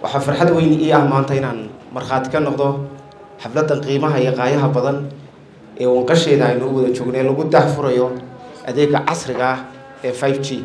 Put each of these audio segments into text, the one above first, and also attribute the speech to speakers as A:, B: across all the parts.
A: waxaa farxad weyn ii ah maanta inaan markhaati ka noqdo xafladdan qiimaha iyo qaayaha badan ee wanqasheeda aynu wada joogno ee lagu daahfurayo adeega casriga ah ee five g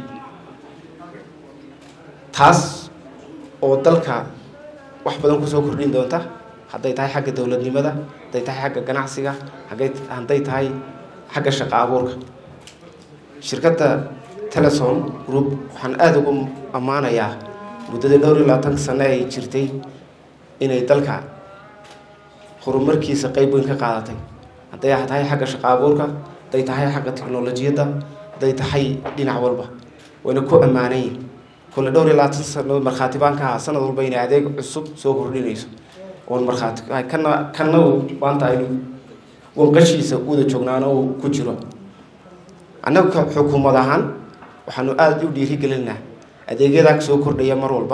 A: taas oo dalka wax badan kusoo kordhin doonta hadday tahay xagga dowladnimada hadday tahay xagga ganacsiga hagay hadday tahay xagga shaqo abuurka shirkadda telesom group waxaan aada ugu ammaanayaa muddadii dhowr iyo labaatanka sano ay jirtay inay dalka horumarkiisa qeyb weyn ka qaadatay hadday tahay xagga shaqo abuurka hadday tahay xagga teknolojiyadda hadday tahay dhinac walba wayna ku ammaanayin kole dhowr iyo labaatan sano markhaati baan ka ahaa sanad walba inay adeeg cusub soo kordhinayso oon markhaati kana kana maanta aynu wanqashiisa wada joognaana uu ku jiro annaga xukuumad ahaan waxaanu aada u dhiirigelinaa adeegyadaa soo kordhaya mar walba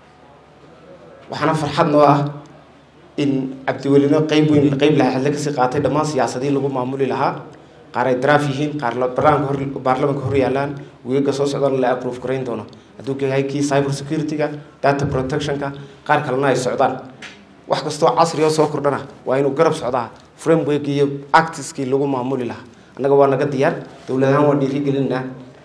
A: waxaana farxad noo ah in cabdiwelino qeyb weyn qeyb lahaadle kasii qaatay dhammaan siyaasadii lagu maamuli lahaa qaar ay daraaf yihiin qaar barnaamka hor baarlamanka hor yaalaan weega soo socdaan la approve garayn doono hadduu yahay kii cyber security-ga data protectionka qaar kalena ay socdaan wax kastoo casri oo soo kordhana waa inuu garab socdaa framework iyo actiskii lagu maamuli lahaa annaga waa naga diyaar dowlad ahaan waa dhiirigelinaa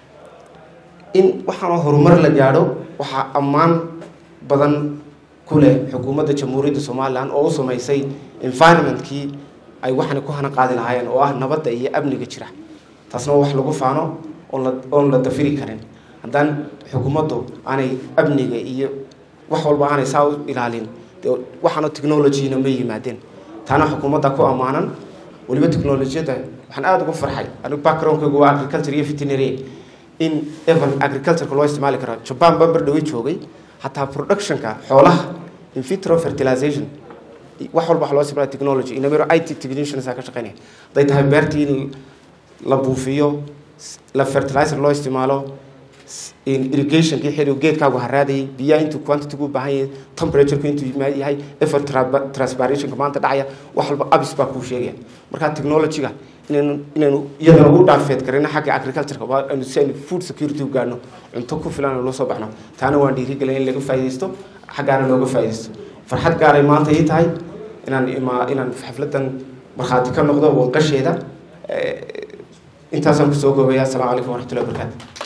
A: in waxaana horumar la gaadho waxaa ammaan badan ku leh xukuumadda jamhuuriyadda somalilan oo u sameysay environmentkii ay waxani ku hana qaadi lahaayeen oo ah nabadda iyo amniga jira taasna waa wax lagu faano oon la oon la dafiri karin haddaan xukuumaddu aanay amniga iyo wax walba aanay saa u ilaalin dee waxaana technologyna ma yimaadeen taana xukuumadda ku ammaanan weliba technolojiyadda waxaan aada ugu farxay anigu backgroundkaygu waa agriculture iyo veterinary in even agricultureka loo isticmaali karo jaban baan bar dhawey joogay hataa productionka xoolaha in vitro fertilization wax walba wax loo isticmaala technology inamiro i t technicians ka shaqeynaya hadday tahay beertii in la buufiyo la fertilizer loo isticmaalo irrigationkii xilligu geedkaagu haraadayay biyaha intuu quantity-gu u baahan yahay temperatureka intuu yahay effort transpirationka maanta dhacaya wax walba abis baa kuu sheegaya marka technology-ga inaynu inaynu iyadana u dhaafeed karina xagga agricultureka waa aynu si aynu food security u gaadhno cunto ku filan aynu loo soo baxno taana waan dhiirigelin in laga faaidaysto xaggaana looga faaidaysto farxad gaaray maanta ii tahay inaan ima inaan xafladan markhaati ka noqdo wanqasheeda intaasaan kusoo goobaya assalamu calaykum waraxmatullahi wabarakaatu